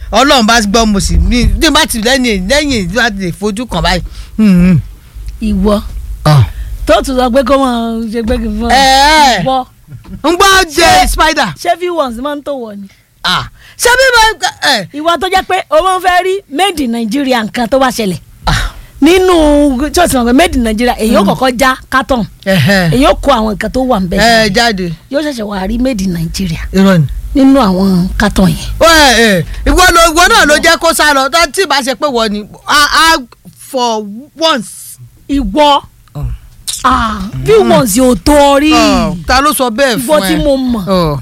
ọlọ́run bá gbọ́ mo sì ní ní bá ti lẹ́yìn lẹ́yìn tí wọ́n ti lè fojú kàn báyìí. Hmm. ìwọ Ọ̀. tó tún sọ pé kó mọ ṣe pé kí n fọ Ẹ. ìwọ ń gbọ́ jẹ spider. ṣé few ones máa ń tó wọ ni. Ah. ṣé bí mo ẹ ìwọ tó jẹ́ pé o máa ń fẹ́ rí made in Nigeria nǹkan tó bá ṣẹlẹ̀ Ah. nínú tí o sì mọ̀ pé made in Nigeria èyí ó kọ́kọ́ já carton ẹ̀hẹ́. èyí ó kó àwọn nǹkan tó wà nbẹ ẹ jáde yóò ṣẹ̀ṣẹ̀ wà rí made in Nigeria irọ́ ni. nínú àwọn carton yẹn. Ó, ẹ, ẹ, ìwọ ló ìwọ náà ló jẹ́ kó sá lọ tó tí ì bá ṣe pé wọ́n ni a a for once. ìwọ Oh. ah few ones yóò tó ọ rí Ọ̀, ta ló sọ bẹ́ẹ̀ ìwọ fún ẹ. tí mo mọ̀ Ọ̀.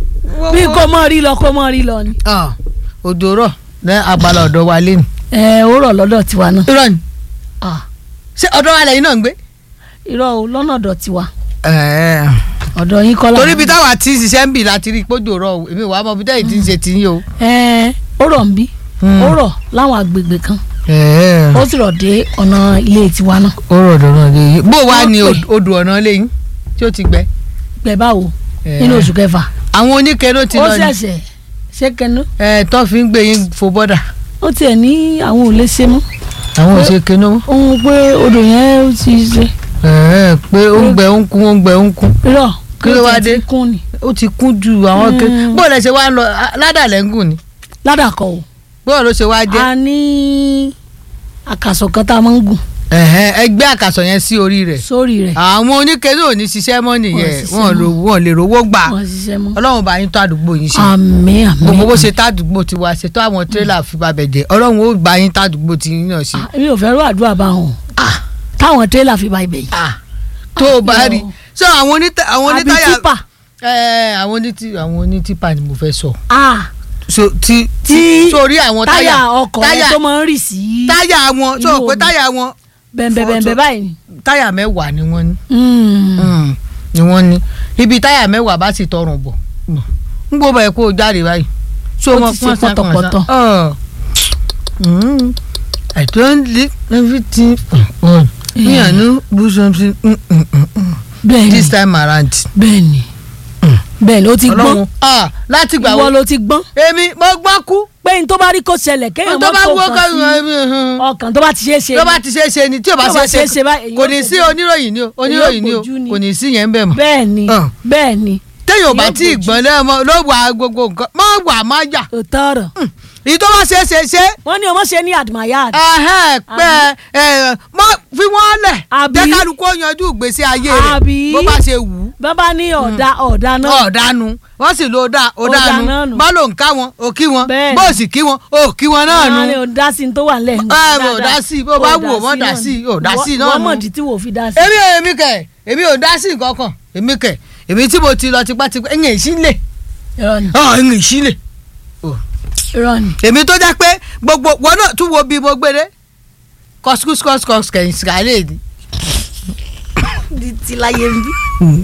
bí kò mọ̀ rí lọ kò mọ̀ rí lọ ni. Ọ̀, òjò rọ̀ ní agbára ọ̀dọ̀ wa lé ní. ẹ ó rọ̀ lọ́dọ̀ tiwa náà irọ́ ni Ah, ṣé ọ̀dọ̀ wa lẹ́yìn náà ń gbé. irọ́ o lọ́nà ọ̀dọ̀ tiwa Ẹ̀ẹ́. ọ̀dọ̀ yín kọ́ torí ibi táwa ti ṣiṣẹ́ ń bì láti rí ìpójò rọ̀ o èmi wàá mọ ibi tẹ́yìn ti ń ṣe ti yín o. ẹ ó rọ̀ ń bí Hmm. ó rọ̀ láwọn agbègbè kan Ẹ̀ẹ́. ó sì rọ̀ dé ọ̀nà ilé tiwa náà ó rọ̀ ọ̀dọ̀ náà lé yín. bó wàá ní Wọ́n pè. odò ọ̀nà lé yín tí ó ti gbẹ. gbẹ báwo Ẹ̀ẹ́. nínú oṣù kẹfà àwọn oníke ló ti ó lọ ní. ṣẹ̀ṣẹ̀ ṣé kẹnu ẹ tó fi ń gbé yín fo bọ́dà. ó tiẹ̀ ní àwọn ò lè ṣe mọ́ àwọn ò Pé- ṣe kinú. ohun pé odò yẹn ó ti ṣe ẹ̀ẹ́ pé ó ń gbẹ ó ń kún ó ń gbẹ ó ń kún. irọ́ Kí ló wá ó tiẹ̀ dé? ti kún ni ó ti kún ju àwọn ké. Mm. bó lẹ ṣe wá ń lọ a- ládàlẹ́ ń gùn ni. ládàkọ̀ o bó ló ṣe wá jẹ́. a ní àkàsọ̀ kan tá a máa ń gùn ẹ̀hẹ́n, ẹgbẹ́ àkàsọ̀ yẹn sí orí rẹ̀. sórí rẹ̀ àwọn oníke náà ò ní ṣiṣẹ́ mọ́ nìyẹn Wọ́n ṣiṣẹ́ wọn mọ́. lò wọn lè rówó gbà. wọ́n ṣiṣẹ́ mọ́ ọlọ́run bá yín tó àdúgbò yín ṣe. àmín àmín gbogbo bó ṣe tádùgbò tiwa ṣe tó àwọn tírélà fi bá bẹ̀ jẹ́ ọlọ́run ó bá yín tádùgbò tí yín náà ṣe. Ah, mi ò fẹ́ rú àdúrà bá wọn táwọn tírélà fi bá ibẹ̀ yìí Ah, tó o bá rí ṣé àwọn onítà àwọn àbí onítàyà tipa ẹ àwọn onítì àwọn onítìpà ni mo fẹ́ sọ. ah so ti tí sórí àwọn táyà táyà ọkọ̀ yẹn tó máa ń rì sí táyà wọn sọ inú pé omi. táyà wọn bẹ̀m̀bẹ̀bẹ̀m̀bẹ̀ báyìí ni. táyà mẹ́wàá ni wọ́n ní. Mm. Mm, ni wọ́n ní ibi táyà mẹ́wàá bá sì tọrùn bọ̀ ń gbọ́ báyìí kó o jáde báyìí. so Ó wọn ti ṣe pọ́n sá, pọ́n sá. pọ̀tọ̀pọ̀tọ̀. Ọ̀. Mm, I don't leave everything on. me I no do something mm, mm, mm, mm. bẹ́ẹ̀ni this time around. bẹ́ẹ̀ni bẹ́ẹ̀ni ó ti gbọ́n ọlọ́run ah láti gbà ìwọ wọ́n ló ti gbọ́n èmi mo gbọ́ kú pé n tó bá rí kó ṣẹlẹ̀ kéèyàn tó má bá kó wọ́ nǹkan sí ká ọkàn tó bá ti ṣe é ṣe tó bá ti ṣe é ṣe ni tí o bá Tí ò bá ṣe é ṣe báyìí, kò èyí ní ó sí fojú- oníròyìn ni o oníròyìn ni o fojú ni. kò ní sí yẹn ń bẹ̀ mọ́. bẹ́ẹ̀ni Ah. bẹ́ẹ̀ni téèyàn ò bá yóò tí ì fojú. gbọ́n lẹ́mọ ló wà gbogbo nǹkan má wà má jà òótọ́ ọ̀rọ̀ èyí tó bá ṣe é ṣe ṣe wọ́n ní ọmọ ṣe ní admired ẹhẹ́n pé ẹ mọ fi wọ́n lẹ̀ Àbí? jẹ́ kálukú ó yanjú ìgbésí ayé rẹ̀ Àbí? bó bá ṣe wù ú bàbá ní ọ̀dà ọ̀dà náà ọ̀dánu wọ́n sì lo ọ̀dà Ọ̀dà náà ọ̀dánu nù. bá ló ń ká wọn ò kí wọn Bẹ́ẹ̀ni. bó sì kí wọn ò kí wọn náà nu Àwọn ni ò dá sí ní tó wà nílẹ̀ ẹ ò dá sí i, bó bá wù ọ́ mọ́ dá sí i, ò dá sí i náà wọ́n nù. mọ̀ dí tí wò fi dá sí èmi ò èmi kẹ èmi ò dá sí nǹkan kan èmi kẹ èmi tí mo ti lọ tipátipá ẹ̀yìn ìsílẹ̀ irọ́ ni ẹ̀yìn ìsílẹ̀ irọ́ ni èmi tó jẹ́ pé gbogbo wọn náà tún wo bí mo gbére kọ́sikọ́sikọ́sikọ́s kẹ̀yìn sìkàlẹ̀ ni. di ti láyé ń bí.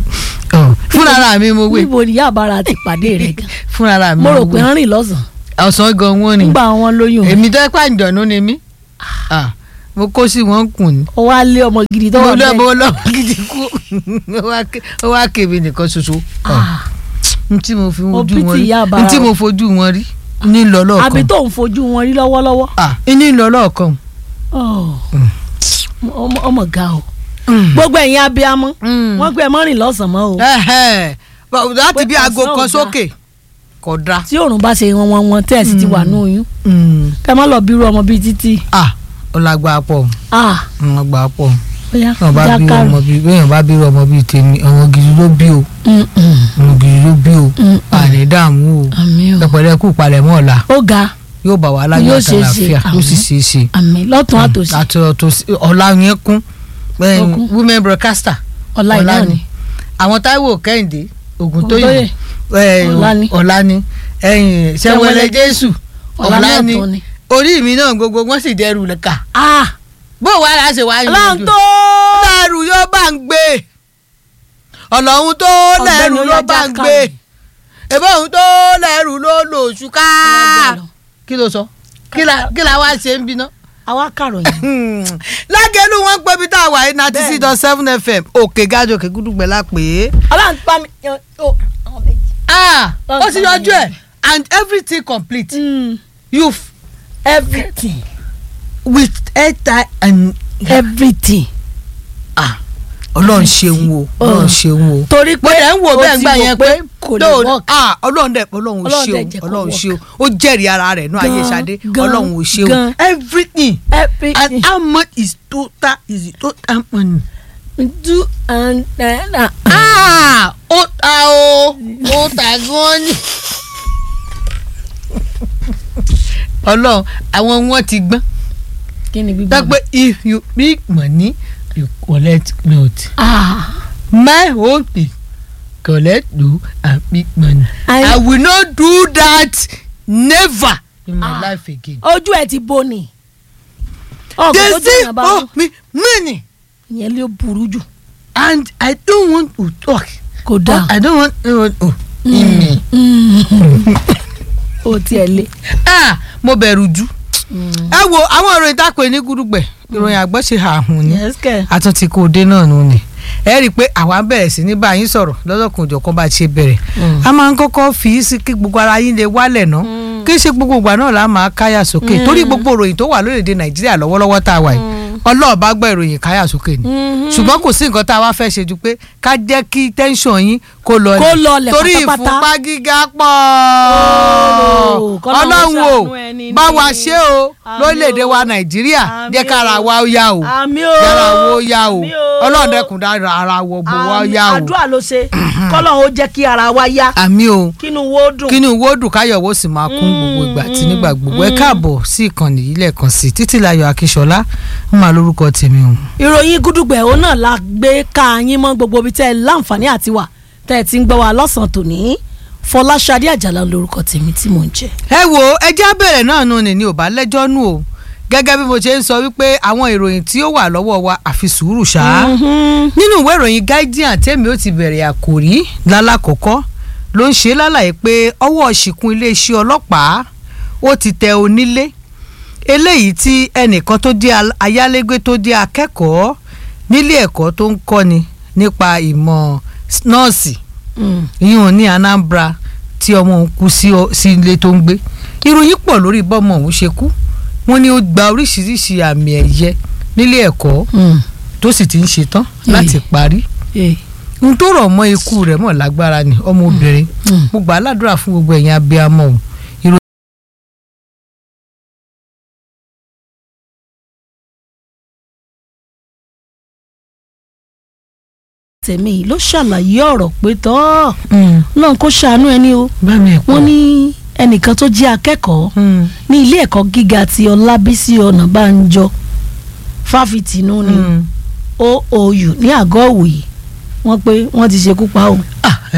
fúnra mi mo wé níbo ni yàbára ti pàdé rẹ gan fúnra mi mo rò mo pé wé ń rìn lọ́sàn-án ọ̀sán gan wọn ni nígbà wọn lóyún èmi tó jẹ́ pé àǹjọ̀nú ni mí Ah, mo kó sí wọn kùn ní. ó wá lé ọmọ gidi tó mo wà lọ bẹ́ẹ̀ mo lọ gidi kú Ó wá ké- ó wá kébì nìkan ṣoṣo Ah, n tí mo fi Mo ojú pity wọn rí ìyá àbára n tí o. mo fojú wọn rí ní lọ àbí lọ́ọ̀kan tó ń fojú wọn rí lọ́wọ́lọ́wọ́ ah ní lọ lọ́ọ̀kan. Oh, Mm. ọmọ ọmọ ga o Mm. gbogbo ẹ̀yin abiyamọ Mm. wọ́n pé ẹ mọ́ rìn lọ́sàn-án mọ́ o Ẹhẹ́. Bọ̀ láti Pé bí aago ọ̀sán ò kan dáa. sókè kò dáa. tí òòrùn bá ṣe wọn wọn wọn tẹ́ ẹ̀ sì ti wà ní oyún Mm. kẹ́ ẹ má lọ bírú ọmọ bíi títí ah ó lágbára pọ̀ ah ó lágbára pọ̀ bóyá bẹ́ẹ̀ bá bí jákàrò ọmọ bíi bẹ́ẹ̀ bá bí ọmọ bíi tèmi ọmọ gidi ló bí o ọmọ gidi ló bí o Mm, mm. àní dààmú o àmì o pẹpẹrẹ kú palẹ̀mọ́ ọ̀la ó ga yóò bá wa láyọ̀ Yóò ṣeé ṣe, àtàlàfíà yóò sì àmín. ṣeé ṣe. àmì lọ́tún àtòsí àti ọ̀tọ̀ sí- ọ̀la yẹn kún bẹ́ẹ̀ Ó ni kún. women broadcaster ọ̀la ìná ni àwọn Táíwò Kẹ́hìndé Ògúntóyè Ògúntóyè. ẹ̀, Ọ̀la ni. ọ̀la ni ẹ̀yìn Ṣẹ́wẹ́lẹ́ Jésù ọ̀la ọ̀la náà ni tún ni orí mi náà gbogbo wọn sì dẹrù lẹ́ka ah bó wàá láṣẹ wàá yín ọlọ́run tó lẹ́rù yóò bá ń gbé ọlọ́run tó lẹ́rù Ọ̀gbẹ́ni ló Oyè bá ń Jákàrò. gbé èbó òun tó lẹ́rù ló lò oṣù ká kí ló sọ kí la kí la wá ṣe ń bínú. àwa kàròyìn lágẹ̀lú wọn pé bí tá a wà yìí ninety six dot seven fm òkè gájọ òkè gúdúgbẹ la pè é. ọlọ́run pa mi ó ọmọ méjì. ah ó Lọ́nà ti yọjú ẹ̀ and everything complete. Mm, you f- everything with airtime and everything. ah ọlọ́run ṣeun o ọlọ́run ṣeun o torí mo pé dẹ̀ ń wo o bẹ́ẹ̀ ti gbà wò yẹn pé kò lè no, work. ah ọlọ́run dẹ̀ ọlọ́run ò Ọlọ́run ṣe dẹ̀ o jẹ́ kó ọlọ́run work. ṣe o ó jẹ́rìí ara rẹ̀ nú ayé Gan, Ṣadé gan, ọlọ́run ò ṣe o gan. everything everything. and how much is total is the total money. do and then ah. ah ó ta o ó ta gan ni. ọlọ́run àwọn wọn ti gbọ́n kí ni gbígbà. dápẹ́ if you big money you collect cloth. ah my own thing collect do and big money. I- I, will not do that never in my Ah. life again. ojú ẹ ti bo ni. ọkọ they tó say jẹ́ ìyàbá oh me money ìyẹn ló burú jù and I don't want to talk. kò dáa. I don't want to oh, in me. o tiẹ̀ lé. ah mo bẹ̀rù jù. ẹ wo àwọn ìròyìn tá a pè ní gúdúgbẹ̀ ìròyìn àgbọ̀ ṣe àhùn ni yes kẹ. àtúntì kò dé náà nù ni ẹ rí i pé àwa bẹ̀rẹ̀ sí ní bá yín sọ̀rọ̀ lọ́dọ̀kùn òjọ̀kan bá a ṣe bẹ̀rẹ̀ a máa ń kọ́kọ́ fi í sí kí gbogbo ara yín lè wálẹ̀ ná kí ṣe gbogbo ìgbà náà la máa káyà sókè torí gbogbo ìròyìn tó wà lórílẹ̀‐èdè nàìjíríà lọ́wọ́lọ́wọ́ tá a wà yìí ọlọ́ọ̀ bá gbọ́ ìròyìn káyà sókè ni ṣùgbọ́n kò sí nǹkan tá a wá fẹ́ ṣe ju pé ká jẹ́ kí tẹ́ńsọ̀n yín kó lọ Kó lọlẹ̀ torí pátápátá. ìfúnpá gíga pọ̀ Oh, k'Ọlọ́run ọlọ́run o ṣàánú ẹni bá ní. wa ṣe o Àmín lórílẹ̀‐èdè wa o. nàìjíríà Àmín jẹ́ kára o. wa ó yá o àmì o. yàrá wo yá o Àmín o. ọlọ́run dẹ́kun dára ara wọ bò wá Àmín. yá o àdúrà ló ṣe kọ́lọ́run ó jẹ́ kí ara wa yá àmì o kínú wo dùn. kínú wo dùn káyọ̀ wo sì máa kún gbogbo ìgbà àti nígbà gbogbo ẹ káàbọ̀ sí ìkànnì yìí lẹ́ẹ̀kan sí títílayọ̀ akíṣọlá ń máa lórúkọ tèmi o. ìròyìn gúdúgbẹ̀ òun náà la gbé ká yín mọ́ gbogbo ibi tẹ́ ẹ láǹfààní àti wà tẹ́ ẹ ti ń gbọ́ wa lọ́sàn-án tòní fọláṣadé àjàlá lórúkọ tèmi tí mò ń jẹ. ẹ wo ẹjẹ́ abẹ́rẹ́ náà nù ní ní ò bá lẹ́jọ́ nù o gẹ́gẹ́ bí mo ṣe ń sọ wípé àwọn ìròyìn tí ó wà lọ́wọ́ wa àfi sùúrù ṣáá nínú ìwé ìròyìn guardian tèmi ó ti bẹ̀rẹ̀ àkòrí lálákọ̀ọ́kọ́ ló ń ṣe lálàyé pé ọwọ́ ṣìkún iléeṣẹ́ ọlọ́pàá ó ti tẹ onílé eléyìí tí ẹnìkan tó jẹ́ al- ayálégbé tó jẹ́ akẹ́kọ̀ọ́ nílé ẹ̀kọ́ tó ń kọ́ni nípa ìmọ̀ s- nọ́ọ̀sì yíyan ní Anambra tí ọmọ òun kú sí ọ- sí ilé tó ń gbé ìròyìn pọ̀ lórí bọ́mọ òun ṣe kú wọ́n ní ó gba oríṣiríṣi àmì ẹ̀yẹ nílé ẹ̀kọ́ tó sì ti ń ṣetán láti parí ohun tó rọ̀ mọ́ ikú rẹ̀ mọ̀ lágbára ni ọmọbìnrin mo gbà á ládùúrà fún gbogbo ẹ̀yin abiyamọ o ìròyìn tèmi yìí ló ṣàlàyé ọ̀rọ̀ pé tọ́ náà kó ṣàánú ẹni o bá mi ẹ̀ pọ̀ wọ́n ní ẹnìkan tó jẹ́ akẹ́kọ̀ọ́ ní ilé ẹ̀kọ́ gíga ti ọlábísí ọ̀nàbànjọ fáfitì inú ni oou ní àgọ́ òwòye wọ́n pé wọ́n ti ṣekú pa o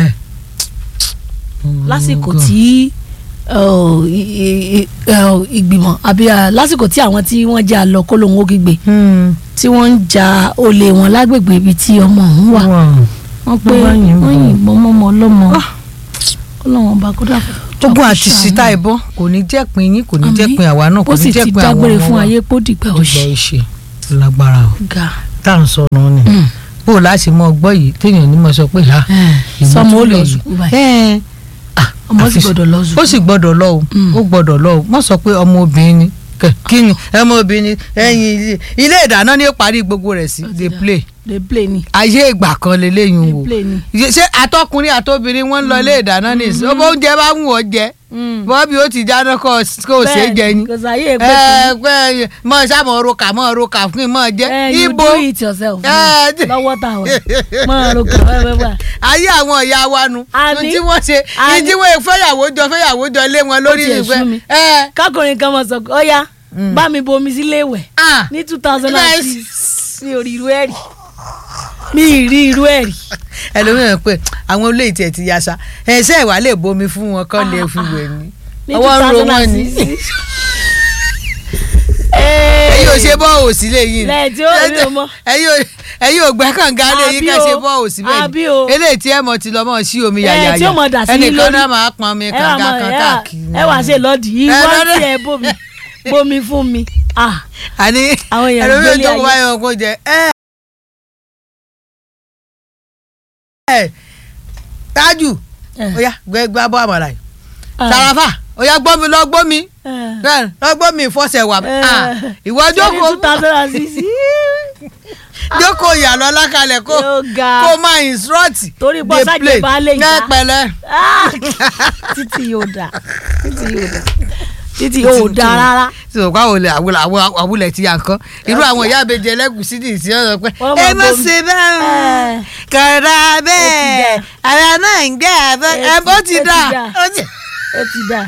lásìkò tí uh, i- i- uh, ìgbìmọ̀ àbí uh, lásìkò tí àwọn tí wọ́n jẹ́ àlọ́ kólóhùn ògìgbè tí wọ́n ń ja olè wọn lágbègbè ibi tí ọmọ ọ̀hún wà wọ́n pé Wọ́n bá yìnbọn. wọ́n yìnbọn mọ́mọ́ ọlọ́mọ ọlọ́wọ́n bá kó dà ogun àti síta ìbọn kò ní jẹ́ pin yín kò ní jẹ́ Àmín. pin àwa náà kò ó ní sì jẹ́ ti pin àwọn dágbére ọmọ fún wa. ayé pó dìgbà dìgbà òṣì òṣì lágbára o ga tá à ń sọnù ni bó o láti mọ ọgbọ́ yìí téèyàn ní mọ sọ pé ha ìwọ sọmọ ó tún lọ lè sùkúù yìí. báyìí Ẹ́ẹ̀, ah, ọmọ sì àfi- gbọ́dọ̀ lọ ó sùkúù sì gbọ́dọ̀ lọ o Mm. ó gbọ́dọ̀ lọ o mọ sọ pé ọmọ obìnrin ni Kẹ- kí ni ọmọ obìnrin ẹ̀yìn ilé- ilé ìdáná ni ó parí gbogbo rẹ̀ sí Ó ti dey dà. play dey play ni ayé ìgbà kan lélẹ́yìn dey wò play ni. ṣé àtọkùnrin àtobìnrin wọn ń lọ ilé ìdáná ní ìsìn ọmọ oúnjẹ bá wù ọ jẹ bọ́ọ̀bì ó ti dáná kó o ṣe é jẹ ni kò sáyé pé ẹ pé mọ sábà roka mọ roka fún mi mọ jẹ kí you ibo do it yourself Eh, ni, lọ́wọ́ tá a wà máa ro kàn wẹ́wẹ́wẹ́ ayé àwọn ìyá wa nu Àní- ní tí wọ́n ṣe ní àní- tí wọ́n fẹ́yàwó jọ fẹ́yàwó jọ lé wọn lórí tiẹ̀ sú mi. ìfẹ́ ẹ kákùnrin kan mọ̀ sọ pé ó yá bá mi bomi sílé ìwẹ̀ ah ní two thousand Nice. and six mi ò rí irú ẹ̀ rí mi ì rí irú ẹ̀ rí. ẹlòmíràn pé àwọn olóyè tiẹ̀ ti yasa ẹ̀ṣẹ́ ìwà lè bomi fún wọn kọ́ lè fi wẹ̀ ni ní ọwọ́ ń ro wọn ni 2006. ẹ̀yin ò ṣe bọ́ọ̀ òsì lè yìí lẹ́yìn tí ó rí o mọ́. ẹ̀yin ò ẹ̀yin ò gbẹ́ kànga lè yín Àbí ká o, ṣe bọ́ọ̀ òsì bẹ́ẹ̀ àbí ni o. eléyìí tí ẹ̀ mọ̀ ti lọ́ mọ̀ sí omi Eh, yàyàyà tí ó mọ̀ dà sí yín ẹnìkan lórí. náà máa pọn mi ẹ wà kànga mọ kan ẹ wà- káàkiri ẹ wà ṣe lọ́ọ̀dì yìí Eh, wọ́n lọ́dọ̀- ti ẹ bomi bomi fún mi. ah àní Àwọn èèyàn ẹlòmíràn gbélé tó kó ayé. báyọ̀ kó jẹ ẹ ẹ tájù Eh. ó yá gbẹ gbá bọ́ àmàlà yìí ah. sàràfà ó yá gbọ́ mi lọ gbọ́ mi ẹ lọ gbọ́ mi ìfọsẹ̀ wà ẹ Ah, ìwọ ṣe ní jókòó two thousand and six jókòó ìyàlọ́ lákàlẹ̀ kó Yóò ga. kó máa instruct Torí pé dey ọ̀sán play. ìjẹba lè Ní já. pẹ̀lẹ́ Ah! títí yóò dà títí yóò dà títí yóò dà rárá. tí o kọ́ àwọn olè àwùlẹ̀ àwùlẹ̀ àwùlẹ̀ ti yà nǹkan irú àwọn ìyá àbẹ̀jẹ̀ ẹlẹ́gùsí ní ìsìn ọ̀rọ̀ pé Wọ́n ẹ máa má bomi. ṣe bẹ́ẹ̀ Ẹ. kọ̀ọ̀dà bẹ́ẹ̀ dà. ara náà ń gbé abẹ́ Ẹ ẹ ti- bó ti ó ti dà dà. ó ti- ó ti dà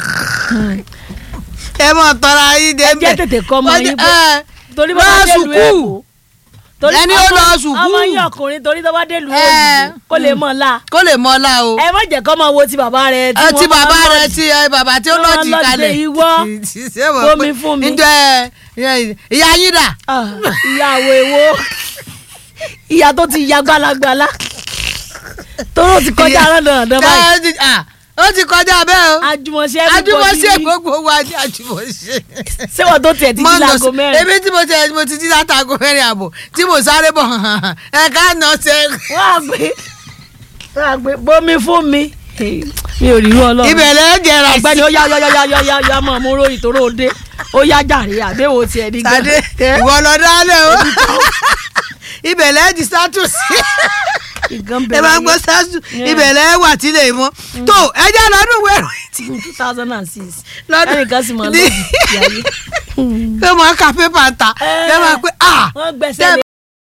ẹ mọ̀ tọ́ra yín dé ẹ jẹ́ tètè kọ́ ọmọ yín pé torí bá lọ bá délùú sùkúù. èkó torí Ẹni ó ọmọ- lọ sùkúù. ọmọ yín ọkùnrin torí tó bá délùú Ẹ. èkó kó lè mọ̀ la kó lè mọ́ ọ́lá o ẹ má jẹ́ kọ́ máa wo ti bàbá rẹ ẹ ti wọ́n máa bàbá ń rẹ lọ́ọ̀dì. ti ẹ bàbá tí ó Wọ́n lọ́ọ̀dì lọ́ọ̀dì kalẹ̀ ìwọ. Ṣé mọ̀ Bomi pé fún mi. njọ ẹ ẹ, ìyá yín dà Ah, ìyàwó èwo ìyá tó ti ya gbalagbala tóró ti kọjá rán dandan báyìí Ẹ ti- ah, ó ti kọjá bẹ́ẹ̀ o àjùmọ̀ṣe àjùmọ̀ṣe gbogbo wa ní àjùmọ̀ṣe. ṣé wọ́n tó tiẹ̀ ti jí Mo nà láago sí- mẹ́rin ebi tí mo tẹ mo ti jí látago mẹ́rin àbọ̀ tí mo sáré bọ̀ ẹ ká nà ṣe. wọ́n á gbé wọ́n á gbé bomi fún mi mi ò rí irú ọlọ́run ìbẹ̀rẹ̀ jẹrà ọ̀gbẹ́ni sí. ó yá yá yá yá yá yá mọ̀ mú ròyìn tó ròde ó yá jàre àbẹ̀wò tiẹ̀ ní gan. Sade ìwọ lọ dálẹ̀ o ìbẹ̀lẹ̀ di status ìgan ẹ máa ń gbọ́ bẹ̀rẹ̀ status Yeah. ìbẹ̀lẹ̀ wà tí lè mọ́ tó ẹ jẹ́ lọ́dún wẹ̀rọ ní two thousand and six lọ́dún ẹnìkan sì máa ní- lòdì ìyáyé pé mo ka pépà ta ẹ máa pé ah wọ́n gbẹ́sẹ̀ Tẹ́- lé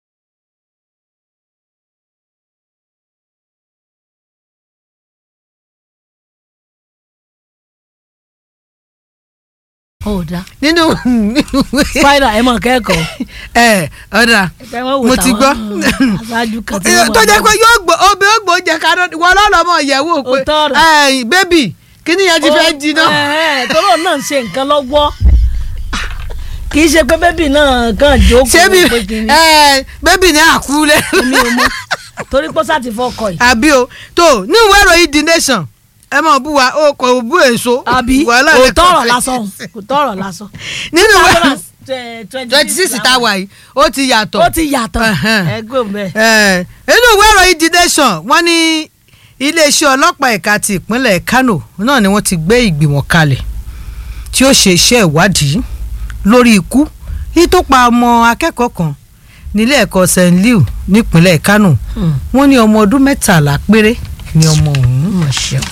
ó dá nínú nínú spider ẹ mọ̀ kẹ́kọ̀ọ́ ẹ ọ̀dà ẹ mọ̀ wò Mo ti táwọn, gbọ́. mm, aṣáájú kan tí wọ́n tó jẹ́ máa pé yóò gbọ́ obì ó gbọ́ oúnjẹ kaná wọ́n lọ́lọ́mọ ìyẹ̀wò pé Òótọ́ ọ̀rọ̀. ẹ bébì kíní yẹn ti fẹ́ jiná. Ẹ̀hẹ́n, tọ́lọ́ náà ń ṣe nǹkan lọ́wọ́ kì í ṣe pé bébì náà kàn jókòó ṣé bí pé kìíní ẹ bébì ní àkúlẹ̀. mi ò mọ̀ torí pé sáà ti fọkọ̀ yìí àbí o tó ní ìwé ìròyìn the nation ẹ mọ̀ bú wa o kò bú èso. àbí Wàhálà kò rẹ̀ tọrọ kàn lásán kò tọrọ lásán nínú ìwé twenty twenty six tá a wà yìí ó ti yàtọ̀. ó ti yàtọ̀ Ẹ̀hẹ́n. ẹgbẹ́ bẹ́ẹ̀. Ẹ, nínú ìwé ìròyìn the nation wọ́n ní iléeṣẹ́ ọlọ́pàá ẹ̀ka ti ìpínlẹ̀ Kano náà ni wọ́n ti gbé ìgbìmọ̀ kalẹ̀ tí ó ṣe iṣẹ́ ìwádìí lórí ikú yìí tó pa ọmọ akẹ́kọ̀ọ́ kan nílé ẹ̀kọ́ St. Leo nípínlẹ̀ Kano wọ́n ní ọmọ ọdún mẹ́tàlá péré ni ọmọ ọ̀hún.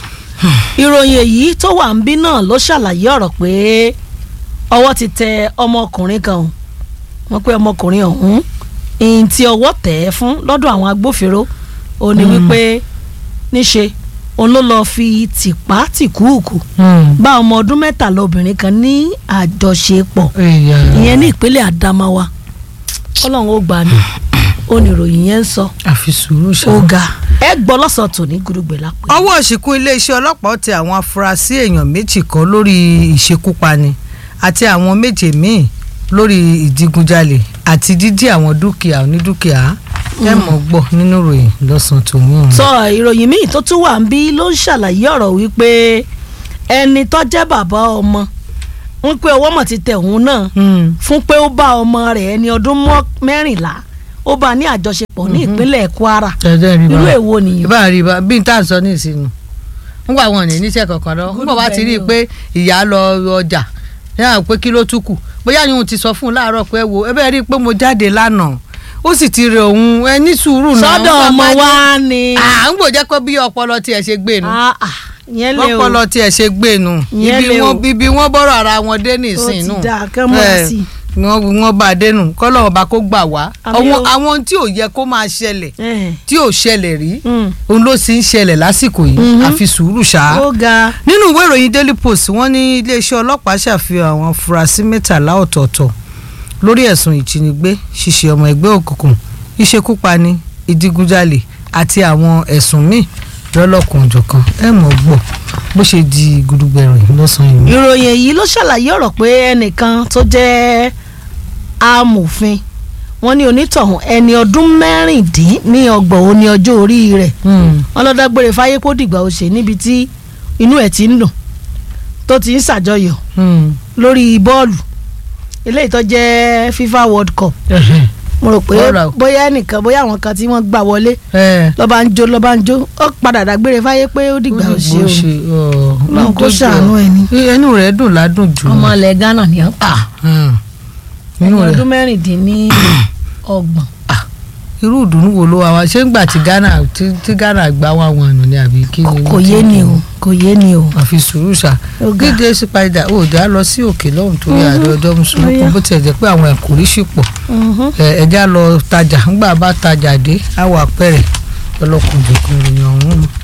ìròyìn èyí tó wà ń bí náà ló ṣàlàyé ọ̀rọ̀ pé ọwọ́ ti tẹ ọmọkùnrin kan o wọ́n pé ọmọkùnrin ọ̀hún ìyìn tí ọwọ́ tẹ̀ ẹ́ fún lọ́dọ̀ àwọn agbófinró ó ní wípé níṣe òun ló lọ́ọ́ fi tìpá tìkúùkù bá ọmọ ọdún mẹ́tàlá obìnrin kan ní àjọṣepọ̀ ìyẹn ní ìpínlẹ̀ Adamawa ọlọ́run ó gbà ní ó ní ìròyìn yẹn ń sọ àfi sùúrù ṣá. ó ga ẹ gbọ́ lọ́sàn-án tòní gudugbẹ̀ lápẹ́. ọwọ́ òṣìkún iléeṣẹ́ ọlọ́pàá tẹ àwọn afurasí èèyàn méjì kan lórí ìṣekúpani àti àwọn méje míì lórí ìdigunjalè àti dídí àwọn dúkìá onídúkìá ẹ mọ̀ gbọ́ nínú ìròyìn lọ́sàn-án tó mú un. sọ ìròyìn míì tó tún wà ń bí ló ń ṣàlàyé ọ̀rọ̀ wípé ẹni tó jẹ́ bàbá ọmọ ń pé ọwọ́ mọ̀ ti tẹ̀ òun náà Hmm. fún pé ó bá ọmọ rẹ̀ ẹni ọdún mọ́- mẹ́rìnlá ó bá ní àjọṣepọ̀ ní ìpínlẹ̀ Kwara ẹ̀jẹ̀ rí irú bá èwo nìyẹn. ìbá rí bá bí n tá à ń sọ ní ìsinmi nígbà wọn ní níṣẹ́ kankan lọ nígbà wá ti rí i pé ìyá lọ ọjà yàrá pé kí ló tún kù bóyá ni òun ti sọ fún un láàárọ̀ pé ẹ wo ẹ bẹ́ẹ̀ rí i pé mo jáde lánàá ó sì ti rẹ òun ẹ ní sùúrù náà sọ́dọ̀ Nígbà ọmọ bá ní- wa ni à ń gbòjẹ́ pé bí ọpọlọ tiẹ̀ ṣe gbé nu Ah, ah, yẹn lé o ọpọlọ tiẹ̀ ṣe gbé nu Ìyẹn ibi lè o. wọn ibi wọn bọ́rọ̀ ara wọn dé ó nìsín ti nù dáa kán múra sí i. wọn wọn bá a dé nù kọ́lọ́ ọba kó gbà wá Àmín àwọn o. àwọn tí ò yẹ kó máa ṣẹlẹ̀ Ẹ̀hẹ̀. tí ò ṣẹlẹ̀ rí Mm. òun ló sì ń ṣẹlẹ̀ lásìkò yìí Mhm. àfi sùúrù ṣá. ó ga nínú ìwé ìròyìn Daily Post wọ́n ní iléeṣẹ́ ọlọ́pàá ṣàfihàn àwọn afurasí mẹ́tàlá ọ̀tọ̀ọ̀tọ̀ lórí ẹ̀sùn ìjínigbé ṣíṣe ọmọ ẹgbẹ́ òkùnkùn ìṣekúpani ìdigunjalè àti àwọn ẹ̀sùn míì lọ́lọ́kan-ò-jọ̀kan ẹ mọ̀ gbọ́ bó ṣe di gudugbẹ̀rìn lọ́sàn-án yìí. ìròyìn èyí ló ṣàlàyé ọ̀rọ̀ pé ẹnìkan tó jẹ́ amòfin wọ́n ní onítọ̀hún ẹni ọdún mẹ́rìndín ní ọgbọ̀n ó ní ọjọ́ orí rẹ̀ wọ́n lọ dágbére fáyé kó dìgbà ó ṣe níbi tí inú ẹ̀ ti ń dùn tó ti ń ṣàjọyọ̀ lórí bọ́ọ̀lù eléyìí tó jẹ́ FIFA World Cup mo rò pé Ọ̀rà o. bóyá ẹnìkan bóyá àwọn kan tí wọ́n gbà wọlé ẹ lọ́ba ń jó lọ́ba ń jó ó padà dágbére fáyé pé ó dìgbà ò ṣe o Ọlọ́run kó ṣàánú ẹni. ẹnu rẹ̀ dùn ládùn jù ọmọ ilẹ̀ Ghana ni ọ́ Hmm. ẹni inú rẹ̀ ọdún mẹ́rìndínlọ́gbọ̀n irú ìdùnnú wo ló wà wá ṣé ń gbà tí Ghana tí tí Ghana gbá wà wọn àná ni àbí kí ni kò yé ni o kò yé ni o. àfi sùúrù ṣá Ó ga. gígé sípadà ó dá lọ sí òkè lọ́hùn torí àdó ọjọ́ mùsùlùmí Ó yá. kan bó tiẹ̀ jẹ́ pé àwọn ẹ̀kọ́ rí sì pọ̀ Mhm. ẹ ẹja lọ tajà ńgbà bá tajà dé àwọ̀ àpẹẹrẹ ọlọ́kùnrin kùnrin ọ̀hún